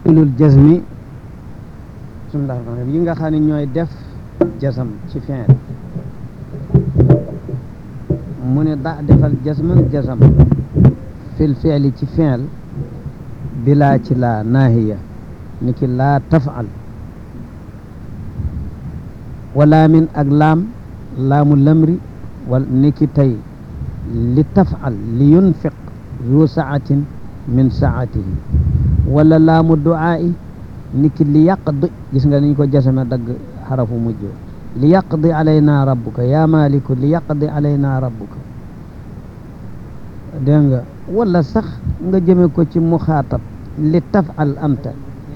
ulul jazmi bismillah rahmaan yi nga xam ne ñooy def jasam ci fin mu ne da defal jasman jasam fil fi'li ci fi'l bilaa ci laa naahiya ni ki laa tafal wala min ak laam laamu lamri wal ni ki tey li tafal li yunfiq zu saatin min saatihi wala laamu duaa'i ni ki li yaqdi gis nga niñ ko jasame dagg xarafu mujj li yaqdi alayna rabbuka ya maliku li yaqdi alayna rabbuka dégg nga wala sax nga jëme ko ci muxaatab li tafal anta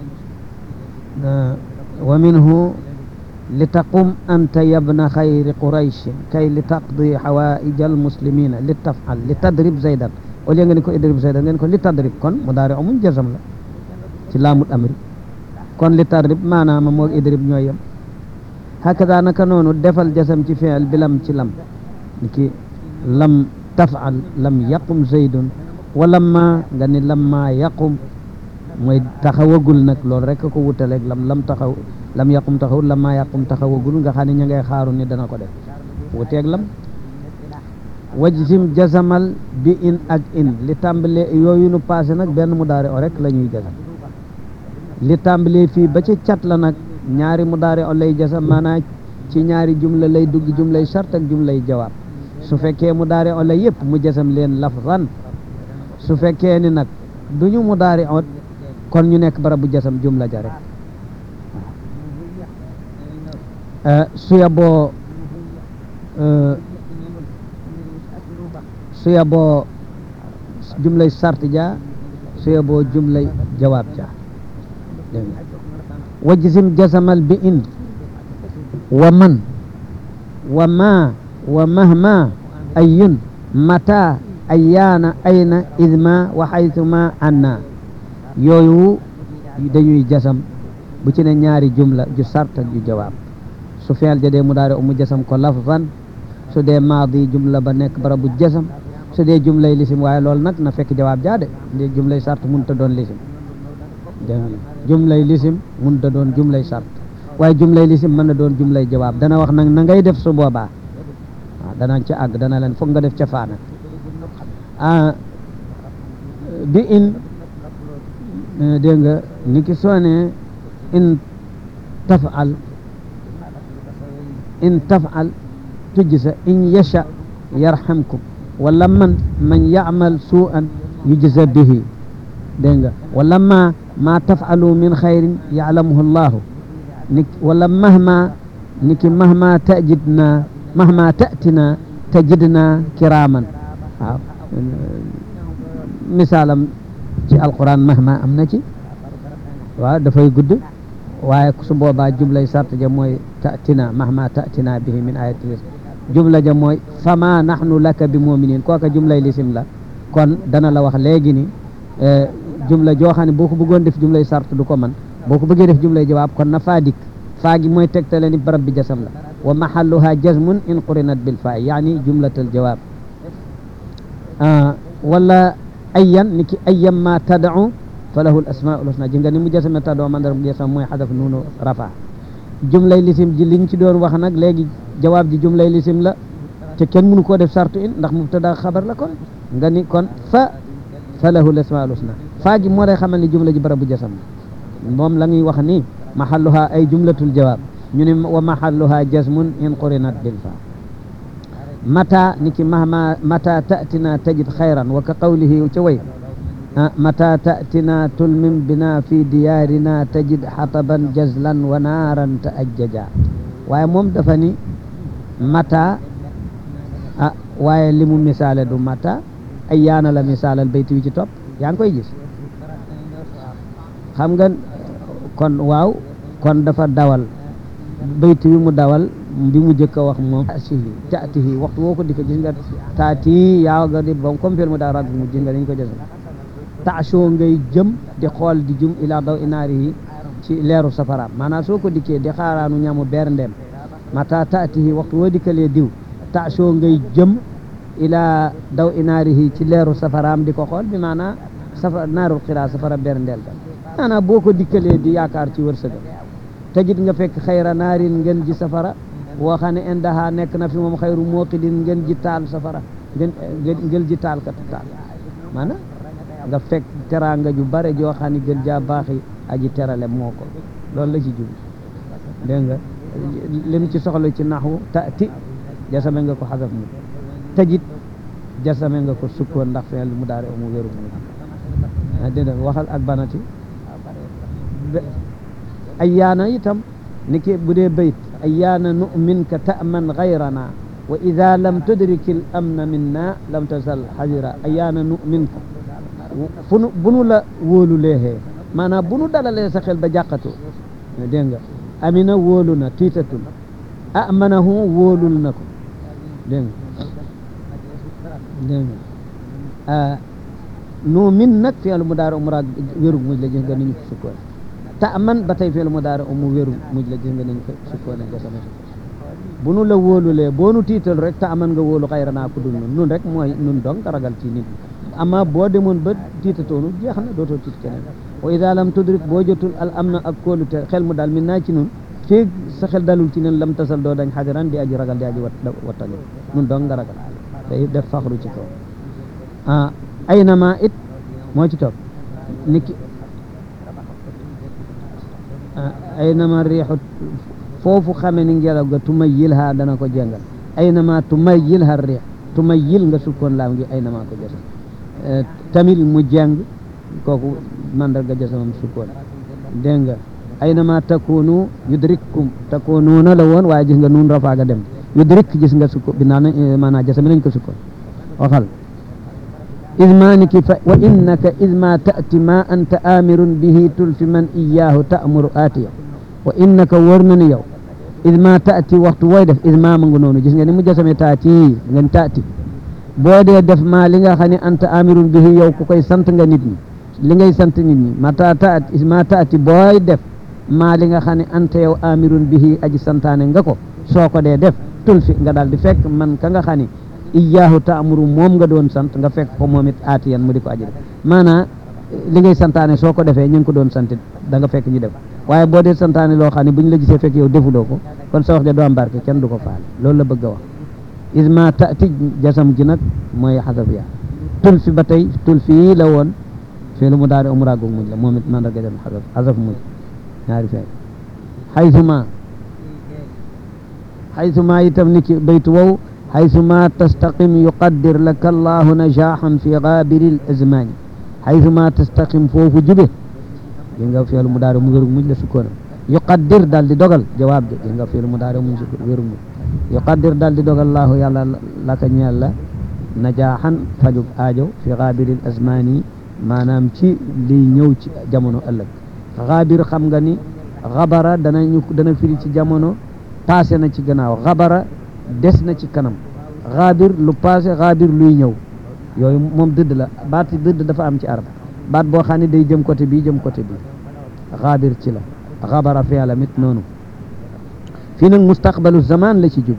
wa minhu li taqum anta yabna xayri qurayshin kay li taqdi xawaaija almuslimina li tafal li tadrib zaydan au lieu nga ni ko idrib zaydan ngeen ko li tadrib kon mu daari amuñ jasam la ci laamul amri kon li tadrib maanaam moo idrib ñooy yem hakada naka noonu defal jasam ci fi'l bi lam ci lam ni ki lam tafal lam yaqum zaydun wa lamma nga ni lamma yaqum mooy taxawagul nag loolu rek ko wutaleeg lam lam taxaw lam yaqum taxawul lamma yaqum taxawagul nga xam ne ña ngay xaaru ni dana ko def wuteeg lam wajsim jasamal bi in ak in li tàmbalee yooyu nu passé nag benn mudaari o rek la ñuy jasam li tàmbalee fii ba ca cat la nag ñaari mudaari o lay jasam maanaam ci ñaari jumla lay dugg jumlay sart ak jumlay jawaab su fekkee mudaari o la yëpp mu jasam leen lafzan su fekkee ni nag duñu mudaari o kon ñu nekk barab bu jasam jumla ja rek suya boo suya boo jumlay sart ja suya boo jumlay jawaab ja dégg nga wajsim jasamal bi in wa man wa ma wa mahma ayun mata ayaana ayna idma wa xaytuma anna yooyu dañuy jasam bu ci ne ñaari jumla ju sart ak ju jawaab su feel ja dee mu daare umu jasam ko lafzan su dee maadi jumla ba nekk barabu jasam su dee jumlay lisim waaye loolu nag na fekk jawaab jaade ndi jumlay sart mun ta doon lisim dégg jumlay lisim mun ta doon jumlay sart waaye jumlay lisim mën na doon jumlay jawaab dana wax nag na ngay def su boobaa waaw dana ca àgg dana leen foog nga def ca faana ah bi in dégg nga ni ki soo ne in tafal in tafal tujsa in yasha yarhamkum wala man man yaamal suu'an yujza bihi dégg nga wala ma ma tafalu min xayrin yaalamuhu llahu ni wala mahma ni ki mahma tajidna mahma tatina tajidna kiraman waaw misaalam ci alquran mahma am na ci waaw dafay gudd waaye su boobaa jublay sart ja mooy tatina mahma tatina bihi min ayati jumla ja mooy fama nahnu laka bi muminin kooka jumlay lisim la kon dana la wax léegi ni jumla joo xam ne boo ko bëggoon def jumlay sart du ko man boo ko bëggee def jumlay jawaab kon na faa dikk faa gi mooy tegtale ni barab bi jasam la wa mahalluha jazmun in qurinat bil faa yaani jumlatal jawaab wala ayyan ni ki ayyan ma tadau fa lahu l asmaul husna ji nga ni mu jasame tadoo mandar mu jasam mooy xadaf nuunu rafa jumlay lisim ji liñ ci doon wax nag léegi jawaab ji jumlay lisim la te kenn mënu koo def sartu in ndax mubtada xabar la kon nga ni kon fa fa lahu l asmaul husna faa gi moo lay xamal ni jumla ji barabu jasam moom la ñuy wax ni mahalluha ay jumlatul jawaab ñu ne wa mahalluha jasmun in qurinat bil fa mata ni ki mahma mata tatina tajid xayran wa ka qawlihi ca way mata tatina tulmim bina fi diyaarina tajid xataban jazlan wa naaran taajjaja waaye moom dafa ni mata ah waaye li mu misaale du mata ay yaana la misaalal bayti wi ci topp yaa ngi koy gis xam nga kon waaw kon dafa dawal bayti wi mu dawal bi mu jëkk a wax moom tasihi taatihi waxtu woo ko di ko gis nga taati yaa nga di bam comme fel mu daa rag mu gis nga dañ ko jësal taasoo ngay jëm di xool di jum ilaa daw inaari yi ci leeru safaraam maanaam soo ko dikkee di xaaraanu ñamu beer ndeem mata taatihi waxtu woo dikkalee diw taasoo ngay jëm ilaa daw inaari yi ci leeru safaraam di ko xool bi maanaam safa naarul xiraa safara beer ndeel ga maanaam boo ko dikkalee di yaakaar ci wërsëgam tajit nga fekk xayra naarin ngeen ji safara woo xam ne indaha nekk na fi moom xayru mooqidin ngeen ji taal safara ngeen ngeen ji taal kat taal maanaam nga fekk teraanga ju bare joo xam ne gën jaa baaxi aji terale moo ko loolu la ci jub dégg nga lim ci soxla ci naxwu taati jasame nga ko xasaf mu tajit jasame nga ko sukkoon ndax feel mu daari amu wéru mu ah dégg nga waxal ak banati ayyaana itam ni ki bu dee bayt ayyaana nu'minka ta'man gayrana wa ida lam tudrik al amna minna lam tasal xajira ayyaana nu'minka fu nu bu nu la wóolu leexee maanaam bu nu dalalee sa xel ba jàqatoo dégg nga amina wóolu na tiitatul amanahu wóolul na ko dégg nga dégg nga nu min nag fi'lu mudaari umra wéru muj la gis nga ni ñu ko sukkoon ta'man ba tey fi'lu mudaari umu wéru muj la gis nga ni ñu ko sukkoon jasame bu nu la wóolulee boo nu tiital rek ta'man nga wóolu xayra naa ko dul nun nun rek mooy nun dong ragal ci nit amma boo demoon ba tiitatoonu jeex na dootoo tiit keneen wa ida lam tudrik boo jotul al am na ak kóolute xel mu daal min naa ci nun feeg sa xel dalul ci nen lam tasal doo dañ xadiran di aji ragal di aji wat wattali nun dong nga ragal day def faxru ci kaw ah aynama it moo ci topp niki aynama riixu foofu xame ni ngelaw ga tumayil ha dana ko jengal aynama tumayil ha riix tumayil nga sukkoon laam ngi aynama ko jësam tamit mu jeng kooku mandarga jasamam sukkoon dégg nga aynama takunu yudrikkum takunuuna la woon waaye gis nga nun rafaaga dem yudrik gis nga sukko bi naan maanaa jasami nañ ko sukkoon waxal ismaniki fa wa innaka isma taati ma anta amirun bihi tulfi man iyahu ta'muru atiya wa innaka wóor na ni yow isma taati waxtu wooy def isma ma nga noonu gis nga ni mu jasame taati ngeen taati boo dee def maa li nga xam ne anta amirun bihi yow ku koy sant nga nit ñi li ngay sant nit ñi mata taati isma taati booy def maa li nga xam ne anta yow amirun bihi aji santaane nga ko soo ko dee def tulfi nga daal di fekk man ka nga xam ne iyaahu taamuru moom nga doon sant nga fekk ko moom it aatiyan mu di ko aji def maanaa li ngay santaane soo ko defee ñu ngi ko doon santit da nga fekk ñu def waaye boo dee santaane loo xam ne bu ñu la gisee fekk yow defuloo ko kon sa wax ja doo am barke kenn du ko faale loolu la bëgg a wax isma taati jasam ji nag mooy xasaf yaa tulfi ba tey tulfi la woon fii lu mu daari umraagu muj la moom it mandarga dem xasaf xasaf muj ñaari fee xaysuma xaysuma itam ni ki baytu wow xaysuma tastaqim yuqaddir laka allahu najaaxan fi gaabiri l azmaani xaysuma tastaqim foofu jube gi nga fielu mu daari mu wéru muj la sukkoona yuqaddir daal di dogal jawaab de gi nga fielu mu daari mu wéru muj yuqaddir daal di dogal allahu yàlla laka ñeel la najaaxan fajug aajo fi gaabiri l azmaani maanaam ci liy ñëw ci jamono ëllëg xaabir xam nga ni xabara danañu dana firi ci jamono passé na ci gannaaw xabara des na ci kanam xaabir lu passé xaabir luy ñëw yooyu moom dëdd la baat dëdd dafa am ci arab baat boo xam ne day jëm côté bii jëm côté bii xaabir ci la xabara fi'la mit noonu fii nag mustaqbalu zaman la ci jub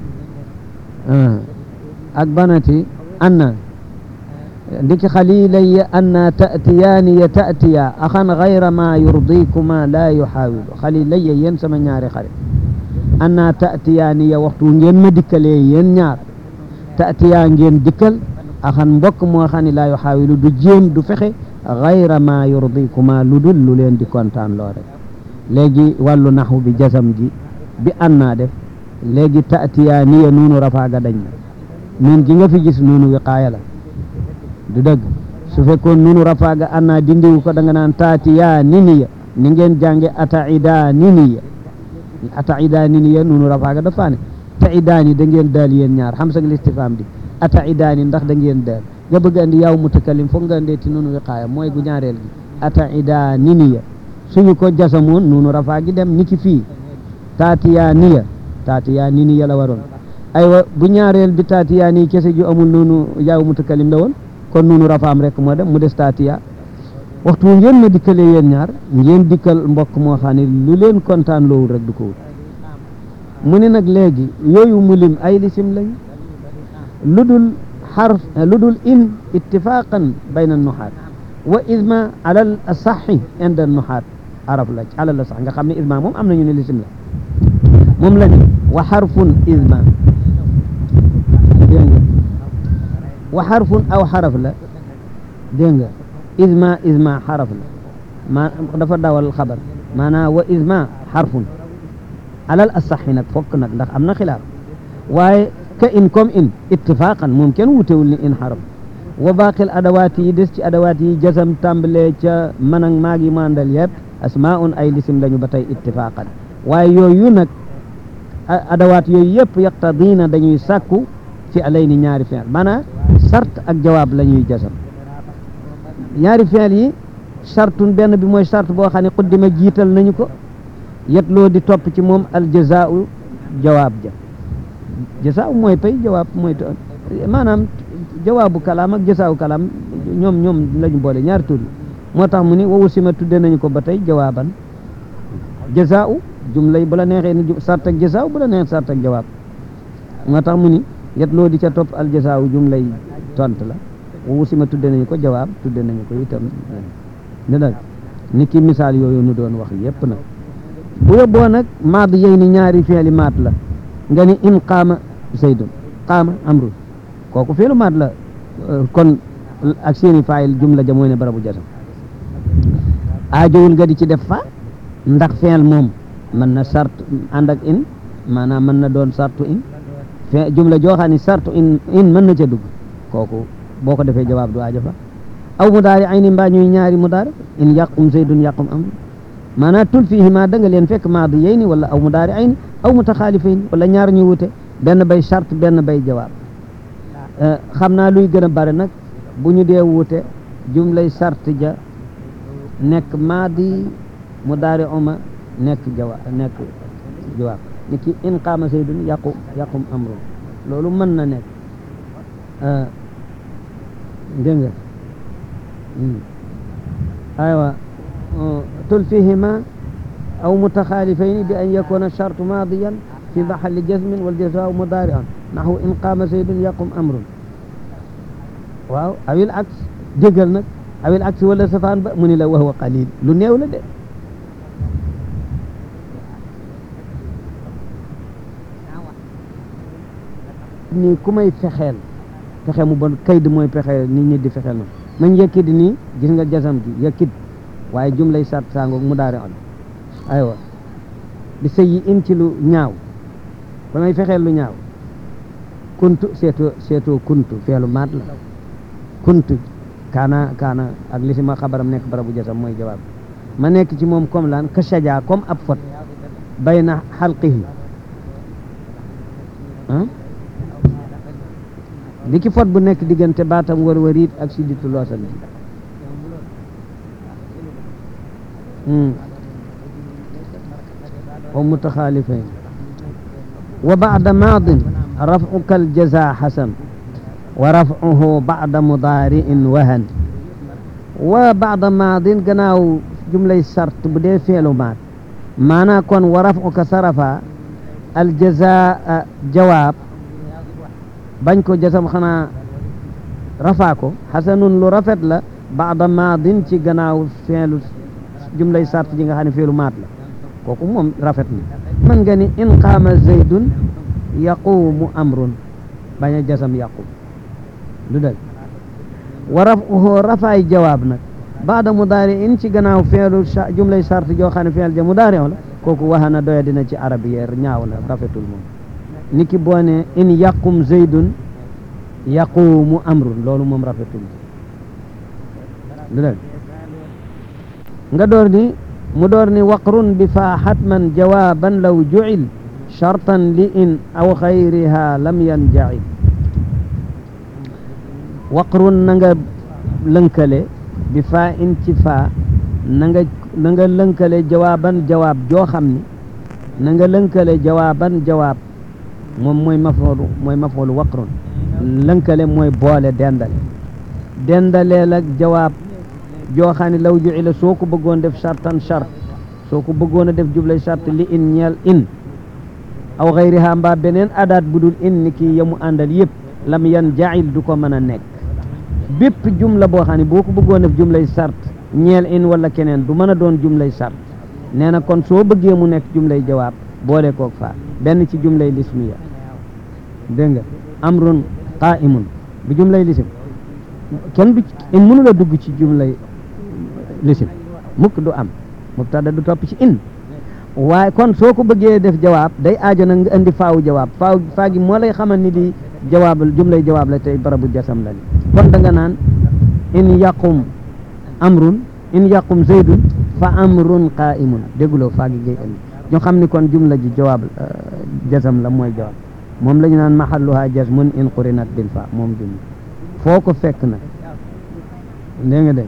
ak banati anna ndiki xalilaya anna ta'tiyaaniya ta'tiya axan gayra ma yurdikuma la yuxaawilu xalilaya yéen sama ñaari xarit anna ta'tiyaaniya waxtu ngeen ma dikkalee yéen ñaar ta'tiya ngeen dikkal axan mbokk moo xam ne la yuxaawilu du jéem du fexe gayra ma yurdikuma lu dul lu leen di kontaan loo rek léegi wàllu naxu bi jasam ji bi anna def léegi ta'tiyaaniya nuunu rafaaga dañ na nuun gi nga fi gis nuunu wiqaaya la du dëgg su fekkoon nunu rafaaga anna dindiwu ko da nga naan taatiya niniya ni ngeen jànge ataida niniya ataida niniya nunu rafaaga dafa ne taidaani da ngeen daal yéen ñaar xam sag listifam di ataidaani ndax da ngeen daal nga bëgg andi yaw mutakallim foog nga ndeeti nunu wiqaaya mooy gu ñaareel gi ataida niniya suñu ko jasamoon nunu rafaa gi dem niki fii taatiya niya taatiya niniya la waroon aywa bu ñaareel bi taatiya nii kese ju amul nunu yaw mutakallim la woon kon nunu rafaam rek moo dem mu des taatiya waxtu ngeen ma dikkalee yéen ñaar ngeen dikkal mbokk moo xam ne lu leen kontaan loowul rek du ko wut mu ne nag léegi yooyu mu lim ay lisim lañ lu dul xarf lu dul in ittifaqan bayna nuxaat wa isma alal saxi inda nuxaat araf la ci alal sax nga xam ne isma moom am nañu ne lisim la moom la ni wa xarfun isma dégg nga wa xarfun aw xaraf la dégg nga isma isma xaraf la ma dafa dawal xabar maanaam wa isma xarfun alal asaxi nag fokk nag ndax am na xilaaf waaye ka in comme in ittifaqan moom kenn wutewul ni in xaraf wa baaqil adawaat yi des ci adawaat yi jasam tàmbalee ca man ak maag yi mandal yëpp asmaun ay lisim lañu ba tey ittifaqan waaye yooyu nag adawaat yooyu yëpp yaqtadina dañuy sàkku fi alay ni ñaari fi'l maanaam sart ak jawaab la ñuy jasam ñaari fi'l yi sartun benn bi mooy sart boo xam ne quddima jiital nañu ko yetloo di topp ci moom al jazaau jawaab ja jazaau mooy pay jawaab mooy maanaam jawaabu kalaam ak jazaau kalaam ñoom ñoom lañu boole ñaari tur yi moo tax mu ni wowu sima tudde nañu ko ba tey jawaaban jazaau jumlay bu la neexee ni sart ak jazaau bu la neexee sart ak jawaab moo tax mu ni yetloo di ca topp al jazaau jumlay tont la wowu sima tudde nañu ko jawaab tudde nañu ko itam ne nag ni ki misaal yooyu nu doon wax yépp nag bu yóbboo nag maad yey ni ñaari fi'li maat la nga ni in qaama zaydun qaama amrun kooku fi'lu maat la kon ak seeni faayil jumla ja mooy ne barabu jasam aajowul nga di ci def fa ndax fi'l moom mën na sart ànd ak in maanaam mën na doon sartu in fe jumla joo xam ne sartu in in mën na ca dugg kooku boo ko defee jawaab du aajo fa aw mudaari ay ni mbaa ñuy ñaari mudaari in yàqum zaydun yàqum amrun maanaam tul fiihi ma da nga leen fekk maadi yey ni wala aw mudaari ay ni aw mutaxaalifay ni wala ñaar ñu wute benn bay chart benn bay jawaab xam naa luy gën a bare nag bu ñu dee wute jumlay chart ja nekk maadi mudaari uma nekk jawaab nekk jawaab ni ki in qaama zaydun yàqu yàqum amrun loolu mën na nekk dégg nga aywa تلفهما أو متخالفين بأن يكون الشرط ماضيا في محل جزم والجزاء مضارعا نحو إن قام زيد يقم أمر waaw أو العكس jégal nag أو العكس ولا safaan ba mu ni la وهو قليل lu néew la de ni ku may fexeel fexe mu bon kayd mooy pexe nit ñi di fexeel ma nañ yëkkit nii gis nga jasam gi yëkkit waaye jumlay sart sangoog mu daari on aywa bi sëy yi in ci lu ñaaw ba may fexeel lu ñaaw kuntu seetoo seetoo kuntu feelu maat la kuntu kaana kaana ak li si ma xabaram nekk barabu jasam mooy jawaab ma nekk ci moom comme laan ka sajaa comme ab fot bayna xalqihi ah li ki fot bu nekk diggante baatam war wariit ak sidditu loosam bi ومتخالفين وبعد ماض رفعك الجزاء حسن ورفعه بعد مضارع وهن وبعد ماض جناو جملة شرط بدي فعل مات معنى كون ورفعك صرفا الجزاء جواب بنكو جسم خنا رفاكو حسن لو رفت لا بعد ماض ci gannaaw فعل jumlay sart ji nga xam ne feelu maat la kooku moom rafet na mën nga ni in qaama zaydun yaqumu amrun bañ a jasam yaqum lu dal wa rafuhu rafaay jawaab nag baada mudaari in ci gannaaw feelu jumlay sart joo xam ne feel ja mudaari la kooku waxana doya dina ci arabiyeer ñaaw na rafetul moom ni ki boo ne in yaqum zaydun yaqumu amrun loolu moom rafetul lu dal nga door ni mu door ni waqrun bi faa xatman jawaaban law jucil shartan li in aw xayriha lam yanjacil waqrun na nga lënkale bi faa in ci faa na nga na nga lënkale jawaaban jawaab joo xam ni na nga lënkale jawaaban jawaab moom mooy mafoolu mooy mafoolu waqrun lënkale mooy boole dendale dendaleel ak jawaab joo xam ne law juci la soo ko bëggoon def chartan chart soo ko bëggoon a def jublay chart li in ñeel in aw xayriha mbaa beneen adaat bu dul in ni kii yamu àndal yëpp lam yan jail du ko mën a nekk bépp jumla boo xam ne boo ko bëggoon def jumlay sart ñeel in wala keneen du mën a doon jumlay sart nee na kon soo bëggee mu nekk jumlay jawaab boole koog faa benn ci jumlay lismiya dégg nga amrun qaimun bu jumlay lisim kenn du in mënu la dugg ci jumlay lisim mukk du am mubtada du topp ci in waaye kon soo ko bëggee def jawaab day aajo nag nga indi faawu jawaab faaw faa gi moo lay xamal ni di jawaab jumlay jawaab la tey barabu jasam la ni kon da nga naan in yaqum amrun in yaqum zaydun fa amrun qaimun dégguloo faa gi ngay indi ñu xam ni kon jumla ji jawaab jasam la mooy jawaab moom la ñu naan mahalluha jasmun in qurinat bil fa moom jumla foo ko fekk nag dégg nga dégg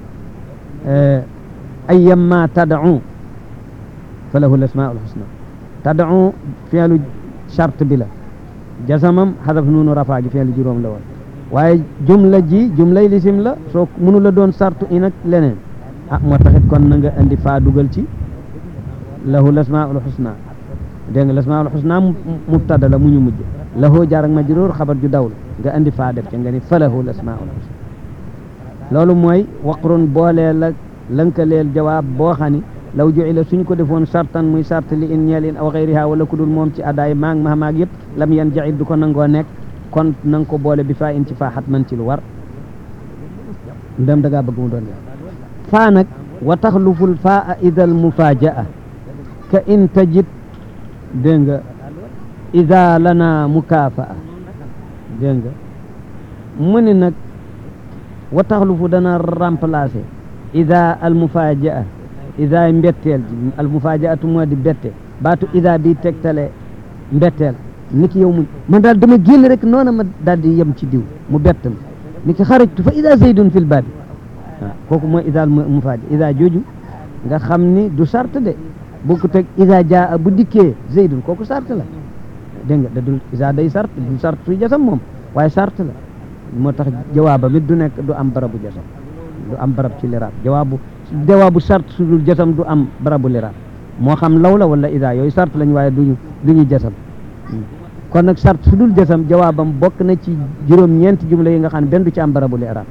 ayyamma tad'u falahu lasmaul husna tad'u fi'lu charte bi la jasamam xadaf nuunu rafaa gi fi'lu juróom la woon waaye jumla ji jumlay lisim la soo mënu la doon sartu in ak leneen ah moo taxit kon na nga indi faa dugal ci lahu lasmaul husna dégg nga lasmaul husna mubtada la mu ñu mujj lahu jaar ak majruur xabar ju daw la nga indi faa def ca nga ni falahu lasmaul husna loolu mooy waqrun booleel ak lënkaleel jawaab boo xam ni law juila suñ ko defoon sartan muy sart li in ñeel in aw xayriha wala ku dul moom ci adaay maag ma maag yëpp lam yan jail du ko nangoo nekk kon na nga ko boole bi faa in ci faa xat man ci lu war ndem da ngaa bëgg mu doon yow faa nag wa taxluful faa idal mufajaa ka in tajid dégg nga ida lana mukafaa dégg nga mu ni nag wa taxlufu dana remplacer ida al mufajaa ida mbetteel ji al mufajaatu moo di bette baatu ida bi tegtale mbetteel ni ki yow mu man daal dama génn rek noona ma daal di yem ci diw mu bett ma ni ki xarajtu fa ida zaydun fil baabi waaw kooku mooy ida al mufaja ida jooju nga xam ni du sart de bu ko teg ida jaa bu dikkee zaydun kooku sart la dégg nga da dul ida day sart du sart suy jasam moom waaye sart la moo tax jawaaba mit du nekk du am barabu jasam du am barab ci liraab jawaabu jawaabu sart su dul jasam du am barabu liraab moo xam law la wala ida yooyu sart lañ waaye duñu du ñu jasam kon nag sart su dul jasam jawaabam bokk na ci juróom-ñeenti jumla yi nga xam ne benn du ci am barabu liraab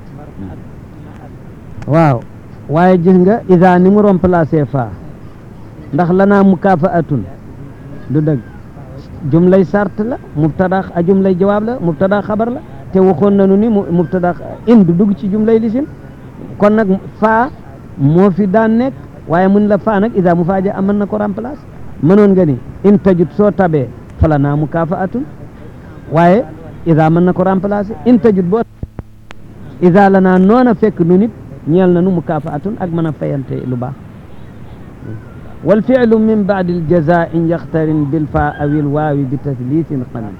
waaw waaye gis nga ida ni mu remplacé fa ndax lanaa mukaafaatun du dëgg jumlay sart la mubtada a jumlay jawaab la mubtada xabar la te waxoon nañu ni mubtada in du dugg ci jumlay lisim kon nag faa moo fi daan nekk waaye mun la faa nag ida mu faaja aman na ko remplace mënoon nga ni in tajut soo tabee fala naa mukaafaatun waaye ida mën na ko remplacer in tajut boo ida la naa noona fekk nu nit ñeel na nu mukaafaatun ak mën a fayante lu baax wal fi'lu min baadi al jaza in yaxtarin bil faa awil waawi bi tasliisin qamin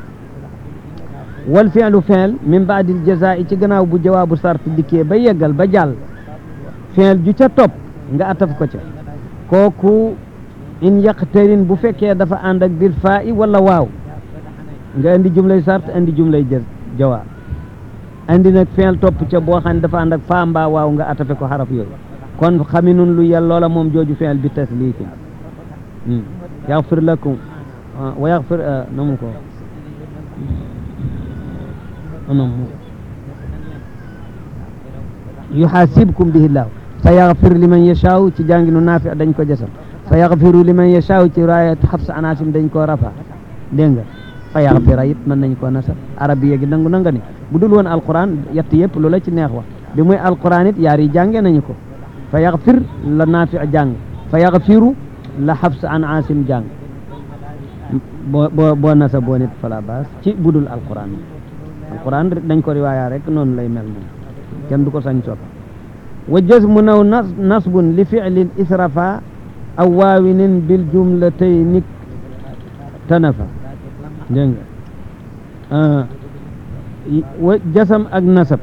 wal fi'lu fi'l min baadi al jaza ci gannaaw bu jawaabu sart dikkee ba yeggal ba jàll fi'l ju ca topp nga ataf ko ca kooku in yaqtarin bu fekkee dafa ànd ak bil faa i wala waaw nga indi jumlay sart indi jumlay jë jawaab indi nag fi'l topp ca boo xam ne dafa ànd ak faa mbaa waaw nga atafe ko xaraf yooyu kon xaminun lu yel loola moom jooju fi'l bi tasliitin yaxfir lakum wa yaxfir namu ko anam yuxaasibkum bihi llahu fa yaxfir liman yashaaw ci jànginu naafi dañ ko jasam fa yaxfiru liman yashaaw ci raayat xabsa anaasim dañ koo rafa dégg nga fa yaxfira it mën nañ koo nasab arabiya gi nangu nanga ni bu dul woon alquran yett yëpp lu la ci neex wax bi muy alquran it yaar yi jànge nañu ko fa yaxfir la naafi jàng fa yaxfiru la xabsa anaasim jàng boo boo boo nasab boo nit fala baas ci budul alquran alquran dañ ko riwaaya rek noonu lay mel moom kenn du ko sañ soppi wa jazmu naw nas nasbun li fi'lin israfa aw waawinin bil jumlatayni tanafa dégg nga wa jasam ak nasab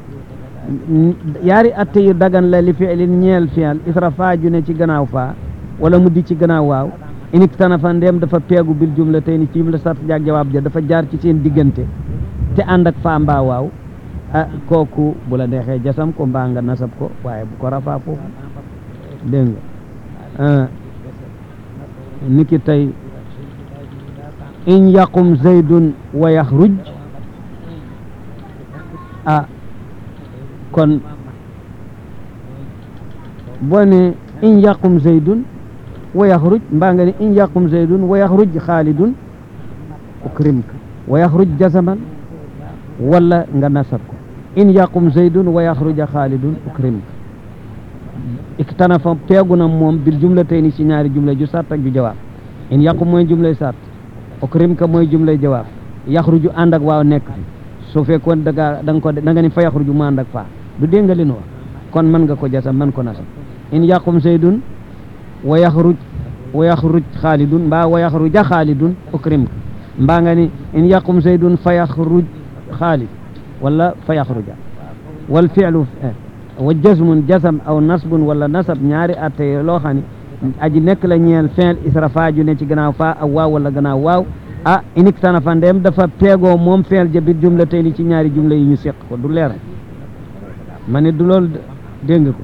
yaari atte yu dagan la li fi'lin ñeel fi'l israfa ju ne ci gannaaw faa wala mu di ci gannaaw waaw inik tanafa ndéem dafa peegu bil jumlatayni ci jumla sart jaag jawaab ja dafa jaar ci seen diggante te ànd ak faa mbaa waaw ah kooku bu la neexee jasam ko mbaa nga nasab ko waaye bu ko rafaa foofu dégg nga niki tey in yaqum zaydun wa yaxruj ah kon boo ne in yaqum zaydun wa yaxruj mbaa nga ne in yaqum zaydun wa yaxruj xaalidun ukrimka wa yaxruj jasaman wala nga nasab ko in yaqum zaydun wa yaxruja xaalidun ukrimka iktanafa peegu na moom bil jumlatayni ci ñaari jumla ju sart ak ju jawaab in yaqum mooy jumlay sart ukrimka mooy jumlay jawaab yaxruju ànd ak waaw nekk fi su fekkoon da nga da nga ko da nga ni fa yaxruju mu ànd ak faa du dégg nga li nu wax kon mën nga ko jasam mën ko nasab in yaqum zaydun wa yaxruj wa yaxruj xaalidun mbaa wa yaxruja xaalidun ukrimka mbaa nga ni in yaqum zaydun fa yaxruj xaalid wala fa yaxruja wal fi'lu wa jasmun jasam aw nasbun wala nasab ñaari atte loo xam ne aji nekk la ñeel fi'l israfa ju ne ci gannaaw faa ak waaw wala gannaaw waaw ah inik tanafa ndeem dafa peegoo moom fi'l ja bi jumla tey ni ci ñaari jumla yi ñu seq ko du leer ma ne du loolu dégg nga ko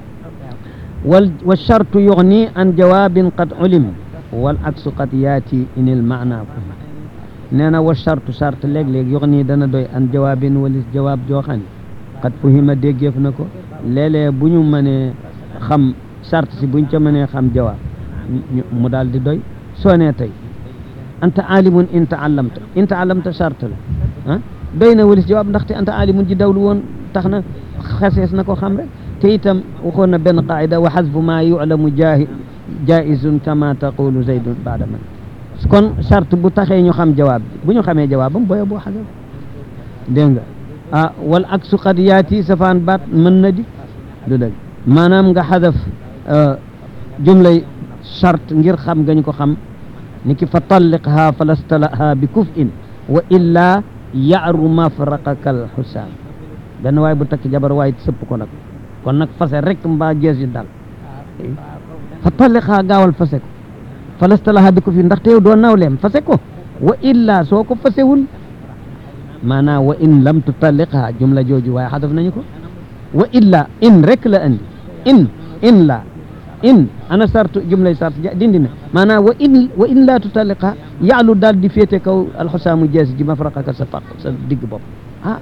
wal wa chartu yuxni an jawaabin qad ulim wal aksu qad yaati inil maana nee na wa chartu chart léeg-léeg yuxni dana doy an jawaabin walis jawaab joo xam ne qad fuhima déggeef na ko léeg-léeg bu ñu mënee xam chart si buñ ca mënee xam jawaab mu daal di doy soo nee tey anta alimun in taallamta in taallamta chart la ah doy na walis jawaab ndaxte anta alimun ji dawlu woon tax na xasees na ko xam rek te itam waxoon na benn qaida wa xasbu ma yulamu jaahi jaizun kama taqulu zaydun baada man kon charte bu taxee ñu xam jawaab bi bu ñu xamee jawaabam booye boo xasab dégg nga ah wal aksu qad yaati safaan baat mën na di du dëgg maanaam nga xadaf jumlay charte ngir xam nga ñu ko xam ni ki fa talliqha falastalaha bi kuf in wa illa yaaru mafraqaka al xusaam benn waay bu takk jabar waay sëpp ko nag kon nag fase rek mbaa jees yi dal fa talliqha gaawal fase ko falastalaha bi kuf in ndaxte yow doo nawleem fase ko wa illa soo ko fasewul maanaam wa in lam tutalliqha jumla jooju waaye xadaf nañu ko wa illa in rek la andi in in la in ana sartu jumlay sart dindi na maanaam wa in wa in la tutalliqha yaalu daal di féete kaw alxusaamu jees ji mafraqaka sa faq sa digg bopp ah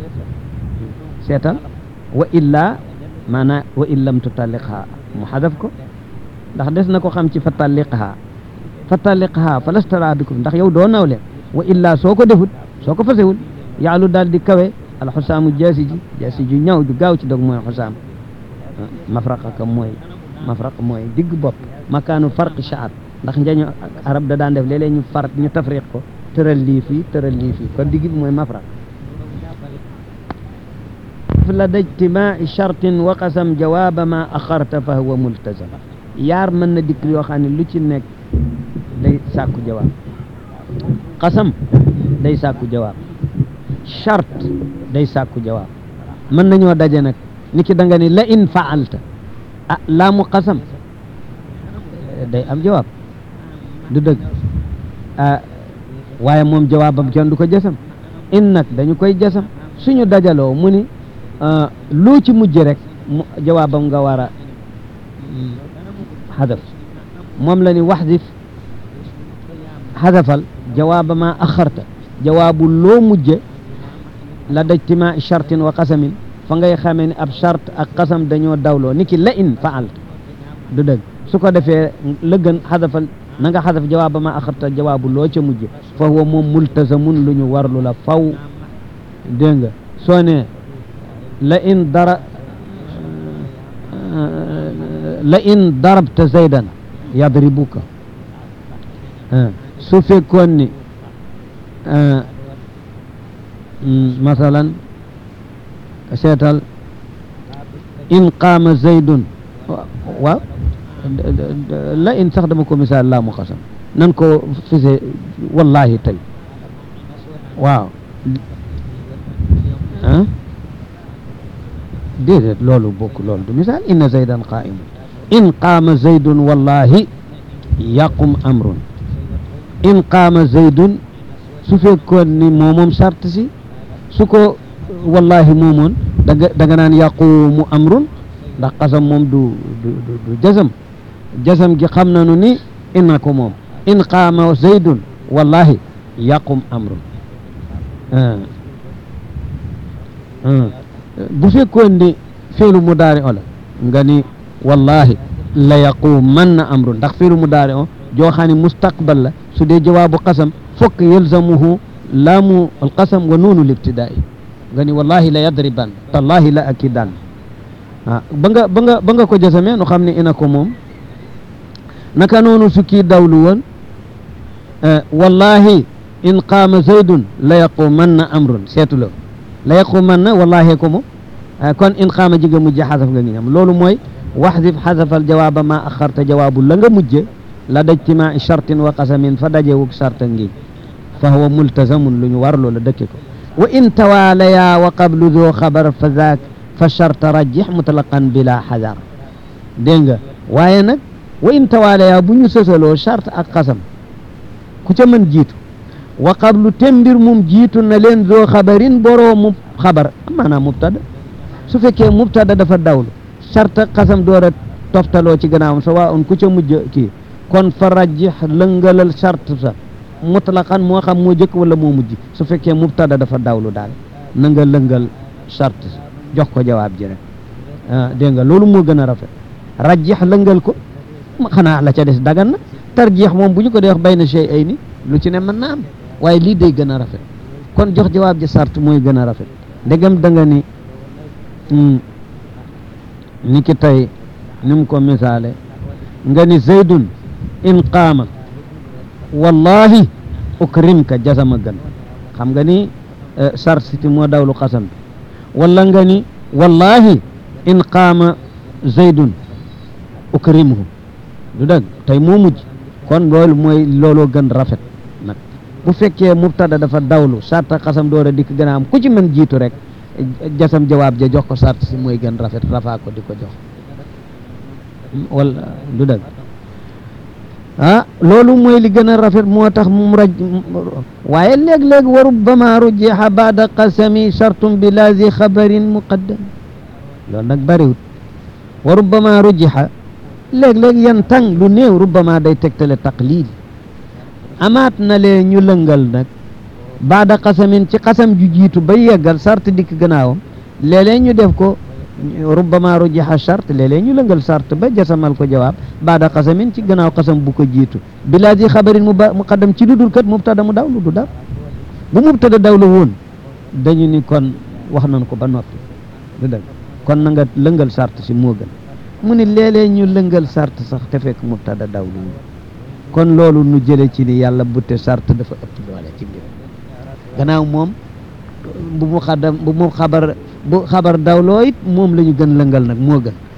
seetal wa illa maanaam wa in lam tutalliqha mu xadaf ko ndax des na ko xam ci fa talliqha fa talliqha fa lastara bikum ndax yow doo nawle wa illa soo ko defut soo ko fasewul yaalu daal di kawe alxusaamu jaasi ji jaasi ju ñaw ju gaaw ci dog mooy xusaam mafraqaka mooy mafraq mooy digg bopp makaanu farqi shaar ndax njañu arab da daan def léeg-léeg ñu far ñu tafriq ko tëral lii fii tëral lii fii kon digg bi mooy mafraq lada ijtimaai chartin wa qasam jawaaba ma axarta fa huwa multazam yaar mën na dikk yoo xam ne lu ci nekk day sàkku jawaab qasam day sàkku jawaab charte day sàkku jawaab mën nañoo daje nag ni ki da nga ni la in faalta ah laamu qasam day am jawaab du dëgg ah waaye moom jawaabam kenn du ko jasam in nag dañu koy jasam suñu dajaloo mu ni loo ci mujj rek mu jawaabam nga war a xadaf moom la ni waxdif xadafal jawaaba ma axarta jawaabu loo mujje la dajtimaa chartin wa qasamin fa ngay xamee ni ab chart ak qasam dañoo dawloo ni ki la in faalta du dëgg su ko defee la gën xadafal na nga xadaf jawaaba ma axarta jawaabu loo ca mujje fa huwa moom multazamun lu ñu warlu la faw dégg nga soo ne la in dara la in darabta zaydan yadribuka su fekkoon ni masalan seetal in qaama zaydun waaw la in sax dama ko misaal laa mu xasam nan ko fise wallahi tey waaw ah déedéet loolu bokk loolu du misaal inna zaydan qaimun in qaama zaydun wallahi yaqum amrun in qaama zaydun su fekkoon ni moomoom sart si su ko wallahi moomoon danga da nga naan yaqumu amrun ndax qasam moom du du du jasam jasam gi xam nanu ni inna ko moom in qaama zaydun wallahi yaqum amrun bu fekkoon di fiilu mudaari o la nga ni wallahi la yaqumanna amrun ndax fiilu mudaari o joo xam ne mustaqbal la su dee jawaabu qasam fokk yalzamuhu laamu alqasam wa nuunu libtidaai nga ni wallahi la yadriban tallahi la akidan ah ba nga ba nga ba nga ko jasamee nu xam ne ina ko moom naka noonu su kii dawlu woon wallahi in qaama zaydun la yaqumanna amrun seetu la la yaqumanna wallahi ko moom kon in qaama jiga mujje xasaf nga ngi ñam loolu mooy waxdif xasafal jawaaba ma axarta jawaabu la nga mujje la dajtimaa chartin wa qasamin fa dajewuk charta ngi fa huwa multazamun lu ñu war loola dëkke ko wa in tawaalaya wa qablu doo xabar fa zaak fa charta rajix mutlaqan bila xadar dégg nga waaye nag wa in tawaalaya bu ñu sësaloo charte ak qasam ku ca mën jiitu wa qablu te mbir mum jiitu na leen doo xabarin boroo mu xabar maanaam mubtada su fekkee mubtada dafa dawlu charte qasam door a toftaloo ci gannaawam sa waa on ku ca mujj kii kon fa rajix lëngalal charte sa mutlaqan moo xam moo jëkk wala moo mujj su fekkee mubtada dafa dawlu daal na nga lëngal charte jox ko jawaab ji rek ah dégg nga loolu moo gën a rafet rajix lëngal ko xanaa la ca des dagan na tarjix moom bu ñu ko dee wax bay na chey ay ni lu ci ne mën na am waaye lii day gën a rafet kon jox jawaab ji charte mooy gën a rafet ndegam da nga ni ni ki tey ni mu ko misaale nga ni zaydun in qaama wallahi ukrimka jasama gën xam nga ni sart siti moo dawlu xasam bi wala nga ni wallahi in qaama zaydun ukrimhu du dëgg tey moo mujj kon loolu mooy looloo gën rafet nag bu fekkee mubtada dafa dawlu sarta xasam door a dikk gën a am ku ci mën jiitu rek jasam jawaab ja jox ko sart si mooy gën rafet rafaa ko di ko jox wala du dëgg ah loolu mooy li gën a rafet moo tax mu raj waaye léeg-léeg wa rubbama rujiha baada qasami shartum bi laazi xabarin muqaddam loolu nag bariwut wa rubbama rujiha léeg-léeg yan tàng lu néew rubbama day tegtale taqlil amaat na lee ñu lëngal nag baada qasamin ci qasam ju jiitu ba yeggal sart dikk gannaawam léeg-léeg ñu def ko rubbama rujiha shart léeg-léeg ñu lëngal sart ba jasamal ko jawaab baada qasamin ci gannaaw qasam bu ko jiitu bilaazi xabarin mu ba muqaddam ci ludul kat mubtada mu dawlu du daw bu mubtada dawlu woon dañu ni kon wax nañ ko ba noppi du dëgg kon na nga lëngal sart si moo gën mu ni léeg-léeg ñu lëngal sart sax te fekk mubtada dawlu kon loolu nu jële ci ni yàlla butte sart dafa ëpp doole ci mbir gannaaw moom bu mu xaddam bu mu xabar bu xabar dawloo it moom la ñu gën lëngal nag moo gën